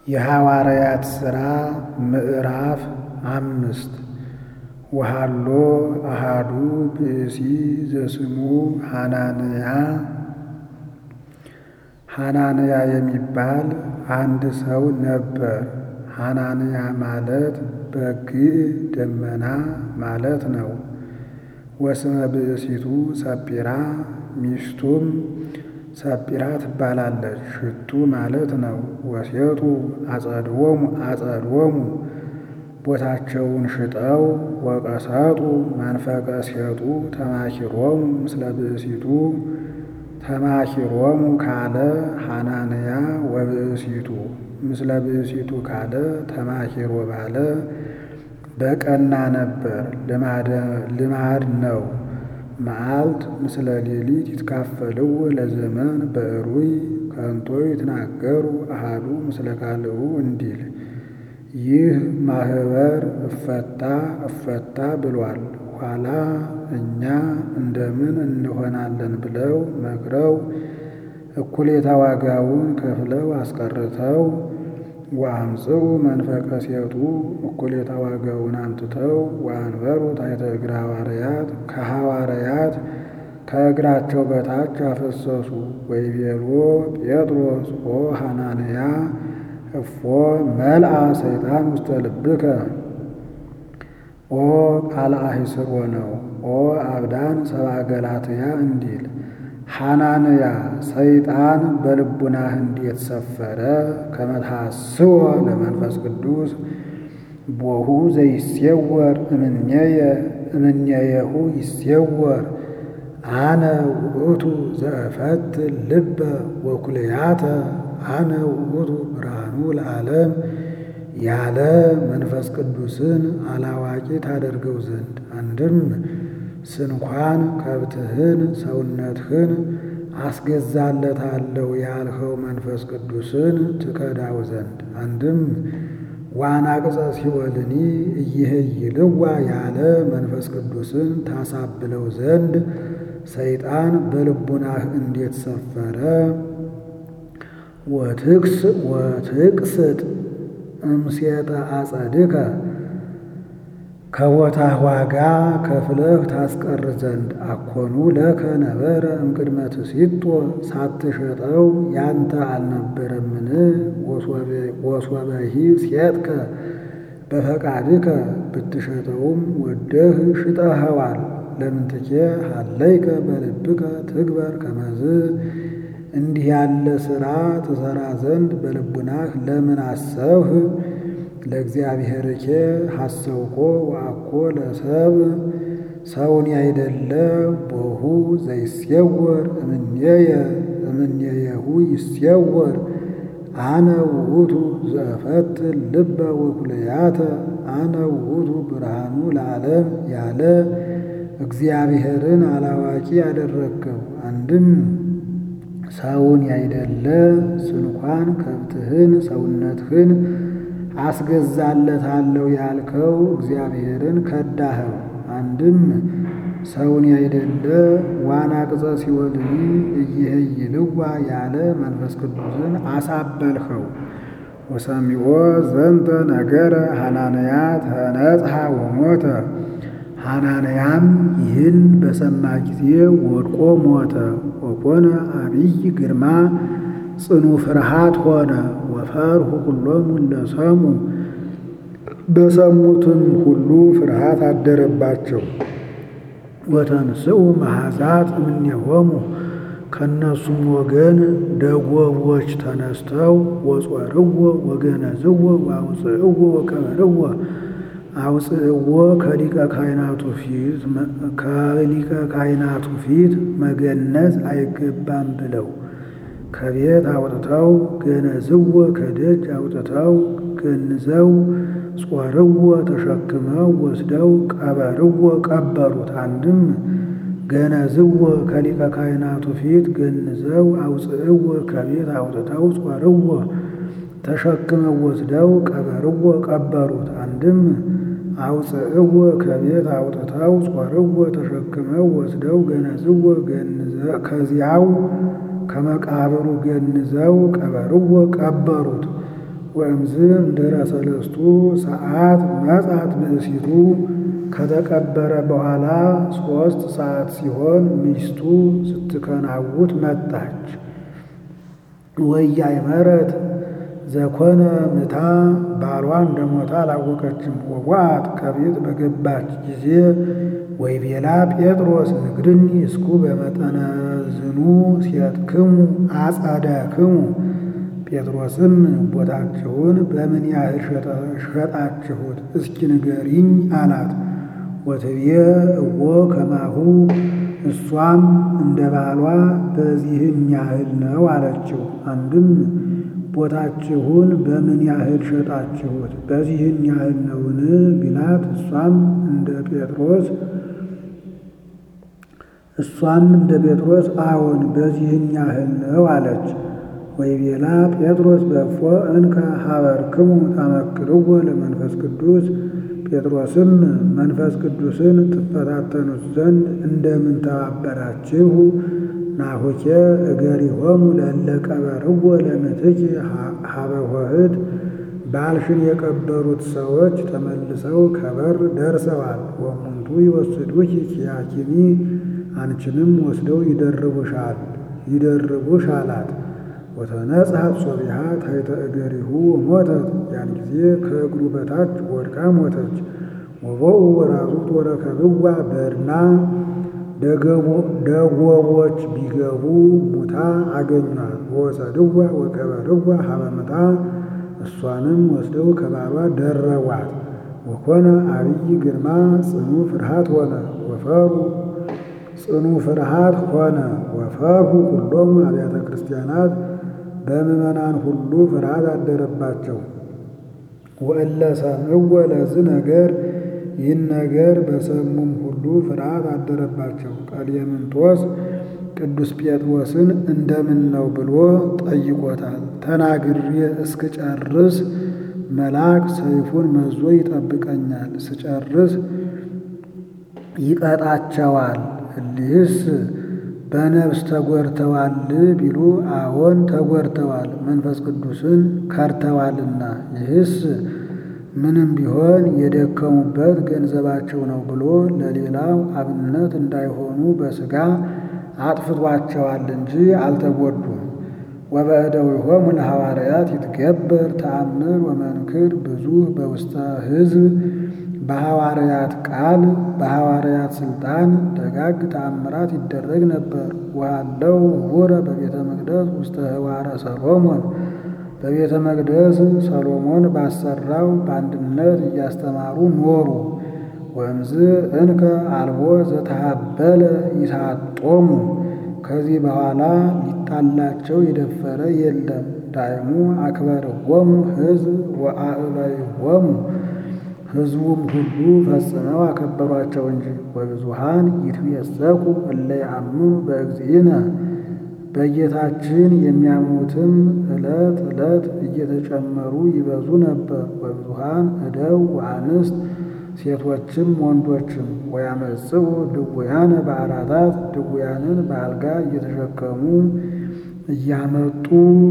የሐዋርያት ሥራ ምዕራፍ አምስት ወሃሎ አሃዱ ብእሲ ዘስሙ ሐናንያ ሐናንያ የሚባል አንድ ሰው ነበር። ሐናንያ ማለት በግዕ ደመና ማለት ነው። ወስመ ብእሲቱ ሰጲራ ሚስቱም ሰጲራ ትባላለች። ሽቱ ማለት ነው። ወሴጡ አጸድዎሙ አጸድዎሙ ቦታቸውን ሽጠው ወቀሰጡ መንፈቀ ሴጡ ተማኪሮሙ ምስለ ብእሲቱ ተማኪሮሙ ካለ ሐናንያ ወብእሲቱ ምስለ ብእሲቱ ካለ ተማኪሮ ባለ በቀና ነበር፣ ልማድ ነው። መዓልት ምስለ ሌሊት ይትካፈልው ለዘመን በእሩይ ከንቶ ይትናገሩ አሃዱ ምስለ ካልኡ እንዲል ይህ ማህበር እፈታ እፈታ ብሏል። ኋላ እኛ እንደምን እንሆናለን ብለው መክረው እኩሌታ ዋጋውን ከፍለው አስቀርተው ወአምጽኡ መንፈቀ ሴጡ እኩሌታ ዋጋውን አምጥተው ወአንበሩ ታሕተ እግረ ሐዋርያት ከሐዋርያት ከእግራቸው በታች አፈሰሱ። ወይቤሎ ጴጥሮስ ኦ ሐናንያ እፎ መልአ ሰይጣን ውስተ ልብከ ኦ ቃል አሂስሮ ነው። ኦ አብዳን ሰብአ ገላትያ እንዲል ሐናንያ ሰይጣን በልቡናህ እንዴት ሰፈረ? ከመትሐስዎ ለመንፈስ ቅዱስ ቦሁ ዘይሴወር እምኔየ እምኔየሁ ይሴወር አነ ውእቱ ዘእፈት ልበ ወኩልያተ አነ ውእቱ ብርሃኑ ለዓለም ያለ መንፈስ ቅዱስን አላዋቂ ታደርገው ዘንድ አንድም ስንኳን ከብትህን ሰውነትህን አስገዛለታለሁ ያልኸው መንፈስ ቅዱስን ትከዳው ዘንድ አንድም ዋናቅጸ ሲወልኒ እይህይልዋ ያለ መንፈስ ቅዱስን ታሳብለው ዘንድ ሰይጣን በልቡናህ እንዴት ሰፈረ? ወትክስ ወትቅስጥ እምሴጠ አጸድከ ከቦታህ ዋጋ ከፍለህ ታስቀር ዘንድ አኮኑ ለከ ነበረ እምቅድመ ትሲጦ ሳትሸጠው ያንተ አልነበረምን? ወሶበሂ ሴጥከ በፈቃድከ ብትሸጠውም ወደህ ሽጠኸዋል። ለምንትኬ ሀለይከ በልብከ ትግበር ከመዝ እንዲህ ያለ ሥራ ትሠራ ዘንድ በልቡናህ ለምን አሰብህ? ለእግዚአብሔርኬ ሐሰውኮ ወአኮ ለሰብ ሰውን ያይደለ ቦሁ ዘይሴወር እምኔየ እምኔየሁ ይሴወር አነ ውእቱ ዘእፈት ልበ ወኩልያተ አነ ውእቱ ብርሃኑ ለዓለም ያለ እግዚአብሔርን አላዋቂ ያደረግከው አንድም ሰውን ያይደለ ስንኳን ከብትህን ሰውነትህን አስገዛለታለሁ ያልከው እግዚአብሔርን ከዳኸው። አንድም ሰውን ያይደለ ዋና ቅጸ ሲወልኒ እይህይልዋ ያለ መንፈስ ቅዱስን አሳበልኸው። ወሰሚዖ ዘንተ ነገረ ሐናንያ ተነጽሐ ወሞተ። ሐናንያም ይህን በሰማ ጊዜ ወድቆ ሞተ። ወኮነ አብይ ግርማ ጽኑ ፍርሃት ሆነ። ወፈርሁ ኩሎሙ ለሰሙ በሰሙትም ሁሉ ፍርሃት አደረባቸው። ወተንስኡ መሐዛት እምኔሆሙ ከእነሱም ወገን ደጎቦች ተነስተው ወጾርዎ ወገነዝዎ ወአውፅእዎ ወቀበርዎ አውፅእዎ ከሊቀ ካህናቱ ፊት ከሊቀ ካህናቱ ፊት መገነዝ አይገባም ብለው ከቤት አውጥተው ገነዝዎ ከደጅ አውጥተው ገንዘው ጾርዎ ተሸክመው ወስደው ቀበርዎ ቀበሩት። አንድም ገነዝዎ ከሊቀ ካህናቱ ፊት ገንዘው አውፅእዎ ከቤት አውጥተው ጾርዎ ተሸክመው ወስደው ቀበርዎ ቀበሩት። አንድም አውፅእዎ ከቤት አውጥተው ጾርዎ ተሸክመው ወስደው ገነዝዎ ከዚያው ከመቃብሩ ገንዘው ቀበርዎ ቀበሩት። ወእምዝ እምድኅረ ሰለስቱ ሰዓት መጻት ብእሲቱ ከተቀበረ በኋላ ሦስት ሰዓት ሲሆን ሚስቱ ስትከናውት መጣች። ወኢያእመረት ዘኮነ ምታ ባሏ እንደሞተ አላወቀችም። ወዋት ከቤት በገባች ጊዜ ወይቤላ ጴጥሮስ ንግድኒ እስኩ በመጠነ ዝኑ ሴትክሙ አጸደክሙ ጴጥሮስም ቦታችሁን በምን ያህል ሸጣችሁት እስኪ ንገሪኝ አላት። ወትቤ እዎ ከማሁ እሷም እንደ ባሏ በዚህን ያህል ነው አለችው። አንድም ቦታችሁን በምን ያህል ሸጣችሁት በዚህን ያህል ነውን ቢላት እሷም እንደ ጴጥሮስ እሷም እንደ ጴጥሮስ አዎን በዚህን ያህል ነው አለች። ወይቤላ ጴጥሮስ በእፎ እንከ ሀበርክሙ ታመክርዎ ለመንፈስ ቅዱስ ጴጥሮስም መንፈስ ቅዱስን ትፈታተኑት ዘንድ እንደምን ተባበራችሁ? ናሁኬ እገሪሆሙ ለእለ ቀበርዎ ለምትኪ ሀበ ኆኅት ባልሽን የቀበሩት ሰዎች ተመልሰው ከበር ደርሰዋል። ወሙንቱ ይወስዱኪ ኪያኪኒ አንቺንም ወስደው ይደርቡሻል ይደርቡሽ አላት። ወተነጽሐት ሶቢሃ ታሕተ እገሪሁ ሞተት ያን ጊዜ ከእግሩ በታች ወድቃ ሞተች። ወቦኡ ወራዙት ወረከብዋ በድና ደጎቦች ቢገቡ ሙታ አገኟት። ወወሰድዋ ወቀበርዋ ሀበ ምታ እሷንም ወስደው ከባሏ ደረቧት። ወኮነ አብይ ግርማ ጽኑ ፍርሃት ሆነ ወፈሩ ጽኑ ፍርሃት ሆነ ወፈርሁ ሁሎሙ አብያተ ክርስቲያናት በምዕመናን ሁሉ ፍርሃት አደረባቸው። ወእለ ሰምዕዎ ለዝ ነገር ይህን ነገር በሰሙም ሁሉ ፍርሃት አደረባቸው። ቀሌምንጦስ ቅዱስ ጴጥሮስን እንደምን ነው ብሎ ጠይቆታል። ተናግሬ እስክጨርስ መልአክ ሰይፉን መዞ ይጠብቀኛል፣ ስጨርስ ይቀጣቸዋል። እሊህስ በነፍስ ተጎድተዋል ቢሉ አዎን ተጎድተዋል፣ መንፈስ ቅዱስን ከርተዋልና። ይህስ ምንም ቢሆን የደከሙበት ገንዘባቸው ነው ብሎ ለሌላው አብነት እንዳይሆኑ በሥጋ አጥፍቷቸዋል እንጂ አልተጎዱም። ወበእደዊሆሙ ለሐዋርያት ይትገበር ተአምር ወመንክር ብዙ በውስተ ሕዝብ በሐዋርያት ቃል በሐዋርያት ሥልጣን ደጋግ ተአምራት ይደረግ ነበር። ወሃለው ህቡረ በቤተ መቅደስ ውስተ ህዋረ ሰሎሞን በቤተ መቅደስ ሰሎሞን ባሰራው በአንድነት እያስተማሩ ኖሩ። ወእምዝ እንከ አልቦ ዘተሃበለ ይሳጦሙ ከዚህ በኋላ ሊጣላቸው የደፈረ የለም። ዳይሙ አክበርዎሙ ሕዝብ ወአዕበይዎሙ ሕዝቡም ሁሉ ፈጽመው አከበሯቸው እንጂ። ወብዙሃን ይትቤሰኩ እለ ያምኑ በእግዚእነ በጌታችን የሚያምኑትም ዕለት ዕለት እየተጨመሩ ይበዙ ነበር። ወብዙሃን እደው ወአንስት ሴቶችም ወንዶችም ወያመጽኡ ድውያነ በአራታት ድውያንን በአልጋ እየተሸከሙ እያመጡ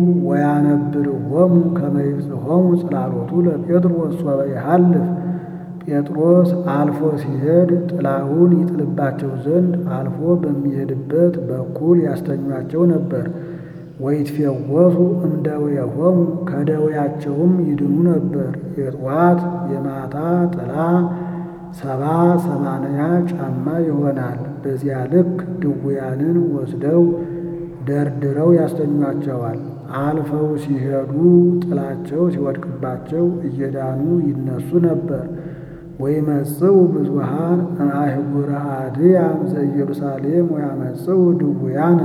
ወያነብርዎሙ ከመ ይብጽሖሙ ጽላሎቱ ለጴጥሮስ ሶበ ይሃልፍ ጴጥሮስ አልፎ ሲሄድ ጥላውን ይጥልባቸው ዘንድ አልፎ በሚሄድበት በኩል ያስተኟቸው ነበር። ወይትፌወሱ እምደዌሆሙ ከደዌያቸውም ይድኑ ነበር። የጠዋት የማታ ጥላ ሰባ ሰማንያ ጫማ ይሆናል። በዚያ ልክ ድውያንን ወስደው ደርድረው ያስተኟቸዋል። አልፈው ሲሄዱ ጥላቸው ሲወድቅባቸው እየዳኑ ይነሱ ነበር። ወይመጽኡ ብዙሃን እምአህጉረ አድያም ዘኢየሩሳሌም ወያመጽኡ ድውያነ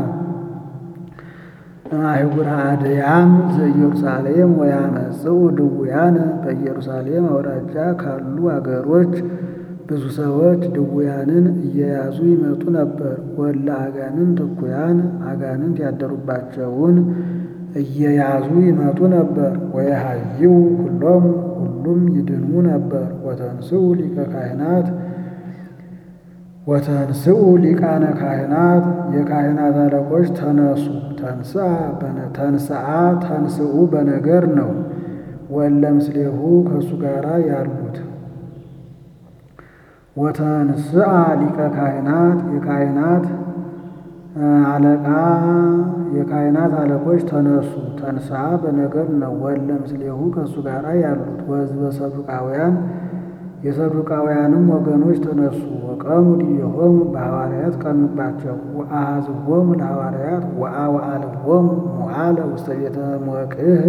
እምአህጉረ አድያም ዘኢየሩሳሌም ወያመጽኡ ድውያነ በኢየሩሳሌም አውራጃ ካሉ አገሮች ብዙ ሰዎች ድውያንን እየያዙ ይመጡ ነበር። ወለ አጋንንት እኩያን አጋንንት ያደሩባቸውን እየያዙ ይመጡ ነበር። ወየሃይው ሁሎም ሁሉም ይድኑ ነበር። ወተንስኡ ሊቀ ካህናት ወተንስኡ ሊቃነ ካህናት የካህናት አለቆች ተነሱ። ተንስአ ተንስአ ተንስኡ በነገር ነው። ወለ ምስሌሁ ከእሱ ጋር ያሉት ወተንስአ ሊቀ ካህናት የካህናት አለቃ የካህናት አለቆች ተነሱ። ተንስአ በነገር ነው። ወለ ምስሌሁ ከእሱ ጋር ያሉት ወሕዝበ ሰዱቃውያን የሰዱቃውያንም ወገኖች ተነሱ። ወቀሙ ዲቤሆሙ በሐዋርያት ቀኑባቸው። ወአኀዝዎሙ ለሐዋርያት ወአወአልዎሙ ሞዓለ ውስተ ቤተ መቅህ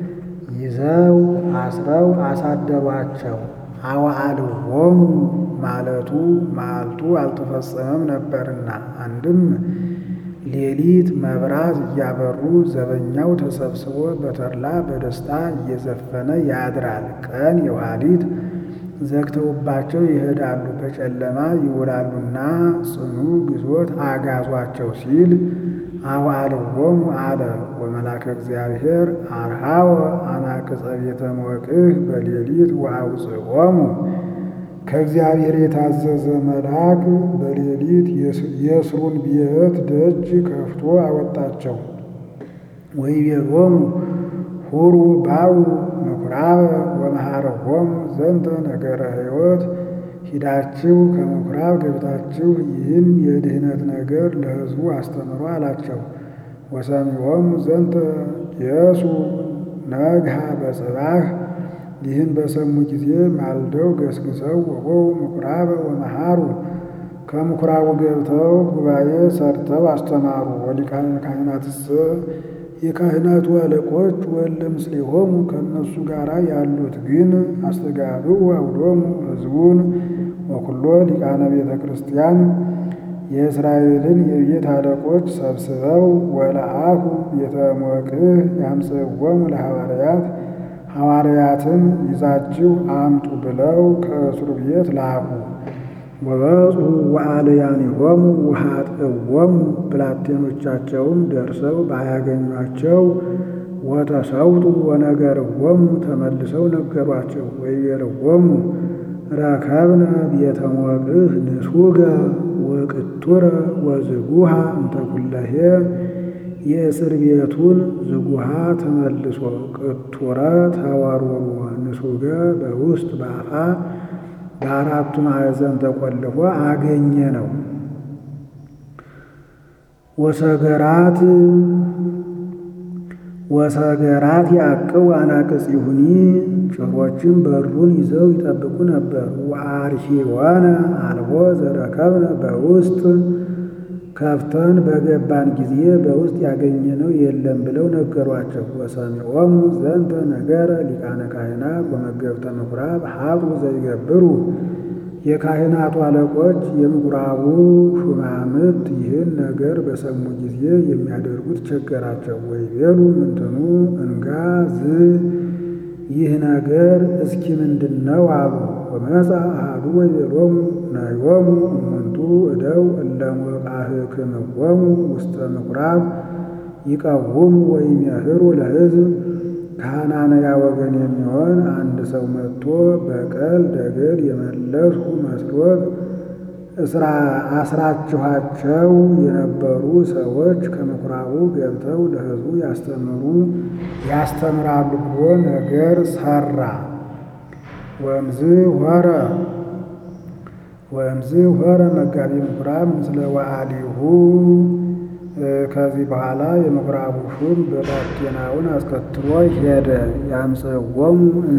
ይዘው አስረው አሳደሯቸው። አወአልዎሙ ማለቱ መዓልቱ አልተፈጸመም ነበርና፣ አንድም ሌሊት መብራት እያበሩ ዘበኛው ተሰብስቦ በተድላ በደስታ እየዘፈነ ያድራል። ቀን የኋሊት ዘግተውባቸው ይሄዳሉ፣ በጨለማ ይውላሉና ጽኑ ግዞት አጋዟቸው ሲል አወአልዎሙ አለ። ወመላከ እግዚአብሔር አርሃወ አናቅጸ ቤተ መቅህ በሌሊት ወአውፅኦሙ ከእግዚአብሔር የታዘዘ መልአክ በሌሊት የእስሩን ቤት ደጅ ከፍቶ አወጣቸው። ወይቤሎሙ ሁሩ ባው ምኵራበ ወመሃረዎሙ ዘንተ ነገረ ሕይወት ሂዳችሁ ከምኵራብ ገብታችሁ ይህን የድኅነት ነገር ለሕዝቡ አስተምሮ አላቸው። ወሰሚዖሙ ዘንተ የሱ ነግሃ በጽባህ ይህን በሰሙ ጊዜ ማልደው ገስግሰው ወቦው ምኵራበ ወመሃሩ ከምኵራቡ ገብተው ጉባኤ ሰርተው አስተማሩ። ወሊቃነ ካህናትሰ የካህናቱ አለቆች ወለ ምስሌሆሙ ከእነሱ ጋር ያሉት ግን አስተጋብኡ አውዶሙ ሕዝቡን ወኩሎ ሊቃነ ቤተ ክርስቲያን የእስራኤልን የቤት አለቆች ሰብስበው ወለአኩ ቤተ መቅህ ያምጽእዎሙ ለሐዋርያት ሐዋርያትን ይዛችሁ አምጡ ብለው ከእስሩ ቤት ላኩ። ወበጽሑ ወአልያኒሆሙ ወኃጥእዎሙ ብላቴኖቻቸውም ደርሰው ባያገኟቸው ወተሰውጡ ወነገርዎሙ ተመልሰው ነገሯቸው። ወይቤልዎሙ ረከብነ ቤተ መቅህ ንሱገ ወቅቱረ ወዝጉሃ እንተ ኩለሄ የእስር ቤቱን ዝጉሃ ተመልሶ ቅቱረ ተወርውሮ ንሱገ በውስጥ በአፋ በአራቱ ማዕዘን ተቆልፎ አገኘ ነው። ወሰገራት ወሰገራት ያቅው አናቅጽ ይሁኒ ጭፍሮችም በሩን ይዘው ይጠብቁ ነበር። ወአርሂወነ አልቦ ዘረከብነ በውስጥ ከፍተን በገባን ጊዜ በውስጥ ያገኘነው የለም ብለው ነገሯቸው። ወሰሚዖሙ ዘንተ ነገረ ሊቃነ ካህናት ወመገብተ ምኵራብ ሀጡ ዘይገብሩ የካህናቱ አለቆች የምኵራቡ ሹማምት ይህን ነገር በሰሙ ጊዜ የሚያደርጉት ቸገራቸው። ወይቤሉ ምንትኑ እንጋ ዝ ይህ ነገር እስኪ ምንድን ነው አሉ። ወመጻ አሐዱ ወይቤሎሙ ናዮሙ እሙንቱ እደው እለ ሞቃህክምዎሙ ውስተ ምኵራብ ይቀውሙ ወይሜህሩ ለሕዝብ ከሐናንያ ወገን የሚሆን አንድ ሰው መጥቶ በቀል ደገል የመለስሁ መስሎት አስራችኋቸው የነበሩ ሰዎች ከምኵራቡ ገብተው ለሕዝቡ ያስተምሩ ያስተምራሉ ብሎ ነገር ሰራ። ወእምዝ ሆረ ወእምዝ ሆረ መጋቢ ምኵራብ ምስለ ወአሊሁ ከዚህ በኋላ የምኵራቡ ሹም ብላቴናውን አስከትሎ ሄደ። ያምጽእዎሙ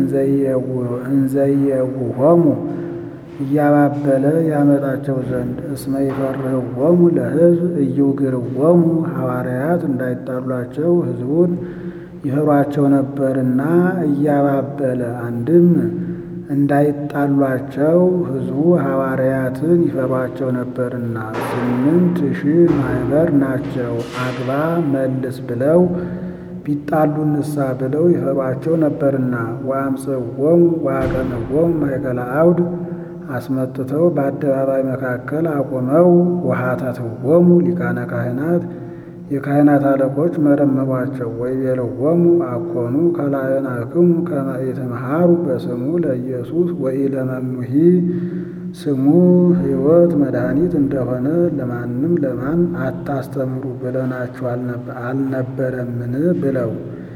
እንዘየውሆሙ እያባበለ ያመጣቸው ዘንድ እስመ ይፈርህዎሙ ለሕዝብ እይውግርዎሙ ሐዋርያት እንዳይጣሏቸው ሕዝቡን ይፈሯቸው ነበርና እያባበለ አንድም እንዳይጣሏቸው ሕዝቡ ሐዋርያትን ይፈሯቸው ነበርና ስምንት ሺህ ማኅበር ናቸው። አግባ መልስ ብለው ቢጣሉ ንሳ ብለው ይፈሯቸው ነበርና ወአምጽእዎሙ ወአቀንዎሙ ማእከለ አውድ አስመጥተው በአደባባይ መካከል አቆመው። ወኃተትዎሙ ሊቃነ ካህናት የካህናት አለቆች መረመሯቸው። ወይቤልዎሙ አኮኑ ከላእናክሙ ከመ ኢትምሃሩ በስሙ ለኢየሱስ ወኢለመኑሂ ስሙ ሕይወት መድኃኒት እንደሆነ ለማንም ለማን አታስተምሩ ብለናችሁ አልነበረምን? ብለው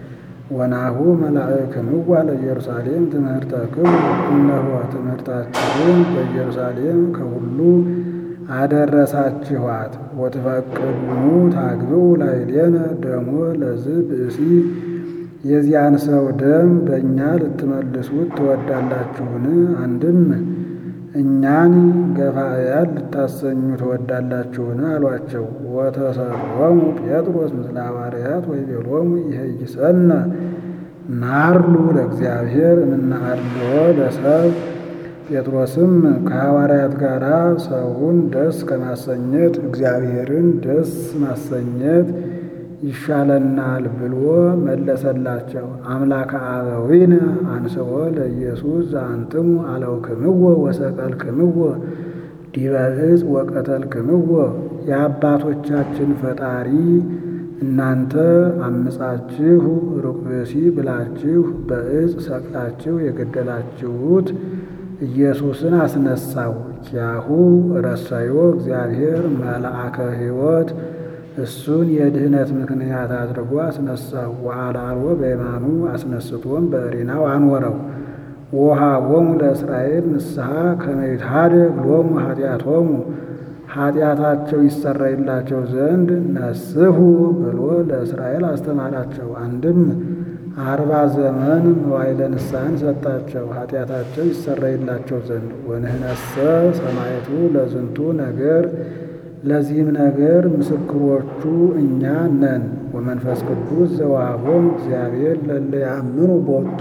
ወናሁ መላእክምዋ ለኢየሩሳሌም ትምህርተክሙ እነሆ ትምህርታችሁን በኢየሩሳሌም ከሁሉ አደረሳችኋት። ወትፈቅዱኑ ታግብኡ ላዕሌነ ደሞ ለዝእ ብእሲ የዚያን ሰው ደም በእኛ ልትመልሱት ትወዳላችሁን? አንድም እኛን ገፋእያን ልታሰኙ ትወዳላችሁን? አሏቸው። ወተሰሎሙ ጴጥሮስ ምስለ ሐዋርያት ወይቤሎሙ ይሄይሰነ ናርሉ ለእግዚአብሔር እምናአልዎ ለሰብ ጴጥሮስም ከሐዋርያት ጋር ሰውን ደስ ከማሰኘት እግዚአብሔርን ደስ ማሰኘት ይሻለናል ብሎ መለሰላቸው። አምላከ አበዊነ አንስኦ ለኢየሱስ ዘአንትሙ አለውክምዎ ወሰቀልክምዎ ዲበ ዕፅ ወቀተልክምዎ የአባቶቻችን ፈጣሪ እናንተ አምጻችሁ ሩቅ ብእሲ ብላችሁ በዕፅ ሰቅላችሁ የገደላችሁት ኢየሱስን አስነሳው። ኪያሁ ረሰዮ እግዚአብሔር መልአከ ሕይወት እሱን የድህነት ምክንያት አድርጎ አስነሳው። ወአልዓሎ በየማኑ አስነስቶም በዕሪናው አኖረው። ወወሃቦሙ ለእስራኤል ንስሐ ከመ ይትሐደግ ሎሙ ኃጢአቶሙ ኃጢአታቸው ይሰረይላቸው ዘንድ ነስሑ ብሎ ለእስራኤል አስተማራቸው። አንድም አርባ ዘመን መዋዕለ ንስሐን ሰጣቸው ኃጢአታቸው ይሰረይላቸው ዘንድ። ወንህነሰ ሰማዕቱ ለዝንቱ ነገር ለዚህም ነገር ምስክሮቹ እኛ ነን። ወመንፈስ ቅዱስ ዘወሃቦሙ እግዚአብሔር ለእለ ያአምኑ ቦቱ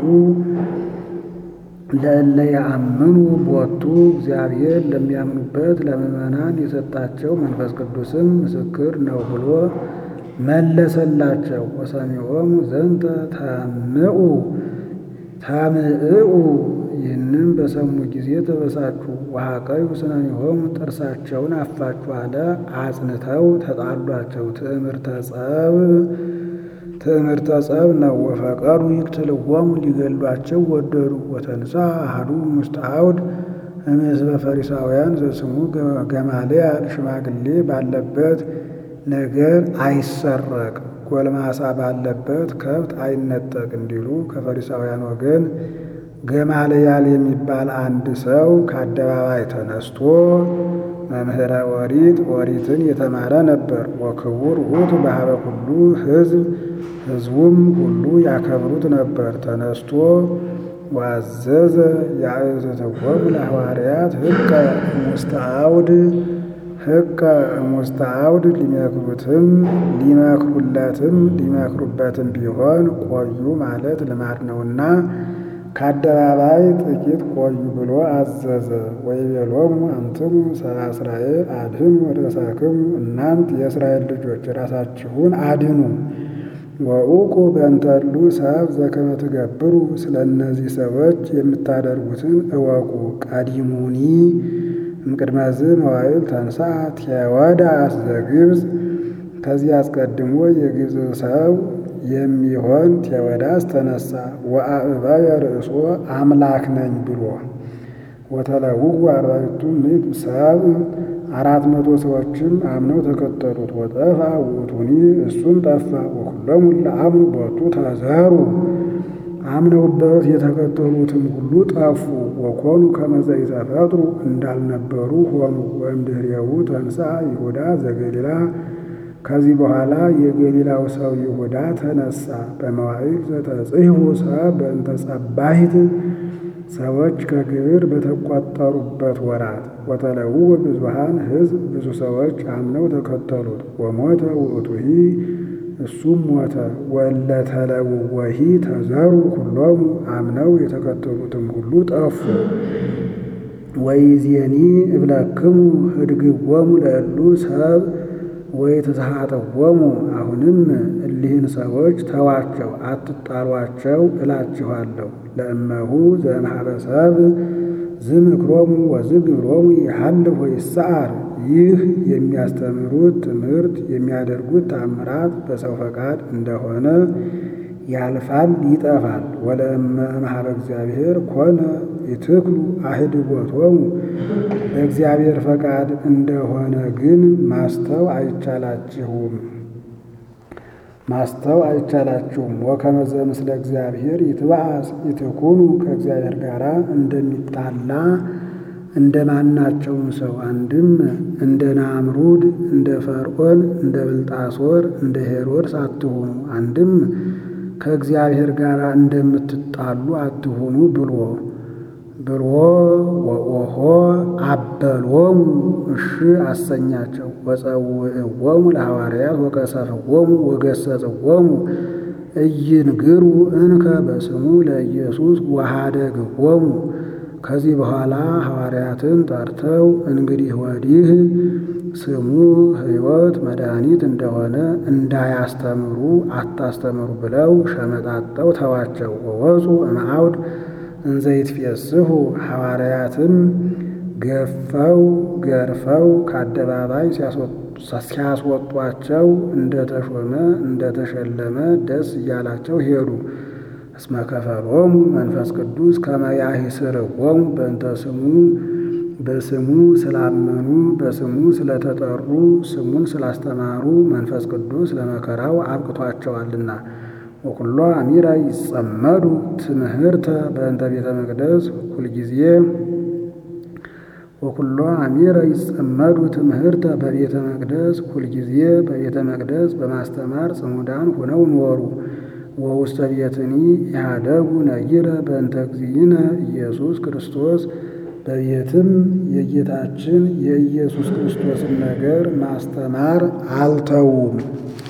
ለእለ ያአምኑ ቦቱ እግዚአብሔር ለሚያምኑበት ለምእመናን የሰጣቸው መንፈስ ቅዱስም ምስክር ነው ብሎ መለሰላቸው። ወሰሚዖሙ ዘንተ ተምዑ ተምዕኡ ይህንም በሰሙ ጊዜ ተበሳጩ። ወሐቀዩ ስነሚሆሙ ጥርሳቸውን አፋጩ አለ። አጽንተው ተጣሏቸው። ትዕምርተ ጸብ ትዕምርተ ጸብ ነው። ወፈቀዱ ይቅትልዎሙ ሊገሏቸው ወደዱ። ወተንሳ አሐዱ ውስተ አውድ እምሕዝበ ፈሪሳውያን ዘስሙ ገማልያል ሽማግሌ ባለበት ነገር አይሰረቅ ጎልማሳ ባለበት ከብት አይነጠቅ እንዲሉ ከፈሪሳውያን ወገን ገማልያል የሚባል አንድ ሰው ከአደባባይ ተነስቶ መምህረ ኦሪት ኦሪትን የተማረ ነበር። ወክቡር ውእቱ በኀበ ኩሉ ሕዝብ ሕዝቡም ሁሉ ያከብሩት ነበር። ተነስቶ ዋዘዘ ያእትትዎሙ ለሐዋርያት ሕቀ እሙስተ አውድ ሕቀ እሙስተ አውድ ሊመክሩትም ሊመክሩለትም ሊመክሩበትም ቢሆን ቆዩ ማለት ልማድ ነውና ከአደባባይ ጥቂት ቆዩ ብሎ አዘዘ። ወይቤሎሙ አንትሙ ሰብአ እስራኤል አድኅኑ ርእሳክሙ እናንት የእስራኤል ልጆች ራሳችሁን አድኑ። ወኡቁ በእንተሉ ሰብ ዘከመ ትገብሩ ስለ እነዚህ ሰዎች የምታደርጉትን እወቁ። ቀዲሙኒ እምቅድመዝ መዋዕል ተንሥአ ቴዎዳስ ዘግብፅ ከዚህ አስቀድሞ የግብፅ ሰው የሚሆን ቴዎዳስ ተነሳ። ወአእባየ ርእሶ አምላክ ነኝ ብሎ ወተለውው አርባዕቱ ምዕት ሰብእ አራት መቶ ሰዎችም አምነው ተከተሉት። ወጠፋ ውእቱኒ እሱም ጠፋ። ወኩሎሙ ለአምኑ ቦቱ ተዘሩ አምነውበት የተከተሉትም ሁሉ ጠፉ። ወኮኑ ከመ ዘኢተፈጥሩ እንዳልነበሩ ሆኑ። ወእምድኅሬው ተንሥአ ይሁዳ ዘገሊላ ከዚህ በኋላ የገሊላው ሰው ይሁዳ ተነሳ። በመዋዕል ዘተጽሕፉ ሰብእ በእንተ ጸባሂት ሰዎች ከግብር በተቆጠሩበት ወራት ወተለውወ ብዙኃን ሕዝብ ብዙ ሰዎች አምነው ተከተሉት። ወሞተ ውእቱሂ እሱም ሞተ። ወእለ ተለውወሂ ተዘሩ ኩሎሙ አምነው የተከተሉትም ሁሉ ጠፉ። ወይዜኒ እብለክሙ ህድግዎሙ ለእሉ ሰብ ወይትስሐጥዎሙ አሁንም እሊህን ሰዎች ተዋቸው፣ አትጣሏቸው እላችኋለሁ። ለእመሁ ዘእምኀበ ሰብእ ዝምክሮሙ ወዝግብሮሙ ይሐልፍ ወይሰዓር ይህ የሚያስተምሩት ትምህርት የሚያደርጉት ተአምራት በሰው ፈቃድ እንደሆነ ያልፋል፣ ይጠፋል። ወለእመ እምኀበ እግዚአብሔር ኮነ ይትክሉ አህድቦቶሙ በእግዚአብሔር ፈቃድ እንደሆነ ግን ማስተው አይቻላችሁም። ማስተው አይቻላችሁም። ወከመዘ ምስለ እግዚአብሔር ይትበአስ ይትኩኑ ከእግዚአብሔር ጋር እንደሚጣላ እንደ ማናቸውም ሰው አንድም እንደ ናምሩድ እንደ ፈርዖን እንደ ብልጣሶር እንደ ሄሮድስ አትሁኑ፣ አንድም ከእግዚአብሔር ጋር እንደምትጣሉ አትሁኑ ብሎ ብሎ ወኦሆ አበሎሙ እሺ አሰኛቸው። ወጸውዕዎሙ ለሐዋርያት ወቀሰፍዎሙ ወገሰጽዎሙ እይንግሩ እንከ በስሙ ለኢየሱስ ወኀደግዎሙ። ከዚህ በኋላ ሐዋርያትን ጠርተው እንግዲህ ወዲህ ስሙ ሕይወት መድኃኒት እንደሆነ እንዳያስተምሩ አታስተምሩ ብለው ሸመጣጠው ተዋቸው። ወወፁ እምአውድ እንዘይትፌስሑ ሐዋርያትም ገፈው ገርፈው ከአደባባይ ሲያስወጧቸው እንደተሾመ እንደተሸለመ ደስ እያላቸው ሄዱ። እስመ ከፈሎሙ መንፈስ ቅዱስ ከመ ያኅስርዎሙ በእንተ ስሙ በስሙ ስላመኑ በስሙ ስለተጠሩ ስሙን ስላስተማሩ መንፈስ ቅዱስ ለመከራው አብቅቷቸዋልና። ወኩሎ አሚራ ይጸመዱ ትምህርተ በእንተ ቤተ መቅደስ ሁልጊዜ ወኩሎ አሚረ ይጸመዱ ትምህርተ በቤተ መቅደስ ሁልጊዜ በቤተ መቅደስ በማስተማር ጽሙዳን ሆነው ኖሩ። ወውስተ ቤትኒ ኢሃደጉ ነጊረ በእንተ እግዚእነ ኢየሱስ ክርስቶስ በቤትም የጌታችን የኢየሱስ ክርስቶስን ነገር ማስተማር አልተዉም።